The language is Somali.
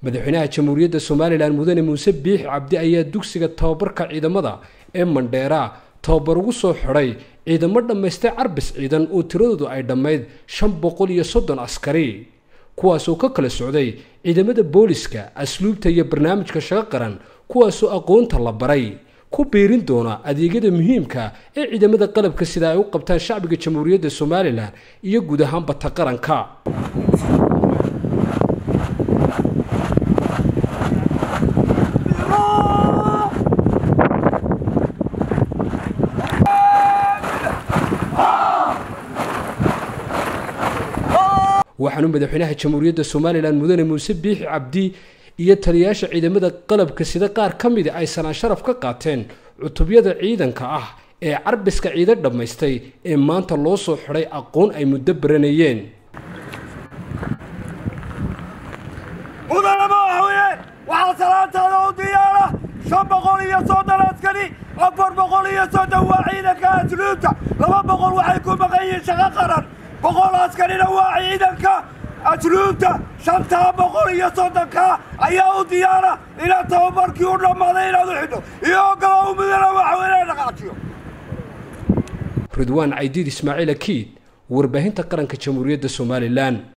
madaxweynaha jamhuuriyadda somalilan mudane muuse biixi cabdi ayaa dugsiga tababarka ciidamada ee mandheera tababar ugu soo xidhay ciidamo dhammaystay carbis ciidan oo tiradoodu ay dhammayd shan boqol iyo soddon askari kuwaasoo ka kala socday ciidamada booliska asluubta iyo barnaamijka shaqo qaran kuwaasoo aqoonta la baray ku biirin doona adeegyada muhiimka ee ciidamada qalabka sida ay u qabtaan shacbiga jamhuuriyadda somalilan iyo guud ahaanba ta qaranka waxaanu madaxweynaha jamhuuriyadda somalilan mudane muuse biixi cabdi iyo taliyayaasha ciidamada qalabka sida qaar ka mida ay sanaan sharaf ka qaateen cutubyada ciidanka ah ee carbiska ciidan dhammaystay ee maanta loo soo xidhay aqoon ay muddo baranayeen mudane madaxweyne waxaa salaantaada u diyaara shan boqol iyo soddon askari afar boqol iyo soddon waa ciidanka asluubta laba boqol waxay ku maqan yihiin shaqo qaran boqol askarina waa ciidanka asluubta shantaa boqol iyo soddonka ayaa u diyaara inaad tababarkii u dhammaaday inaad u xidho iyo ogolo u mudane madaxweyneha dhaqaajiyo ridwaan caydiid ismaaciil akiid warbaahinta qaranka jamhuuriyadda somalilan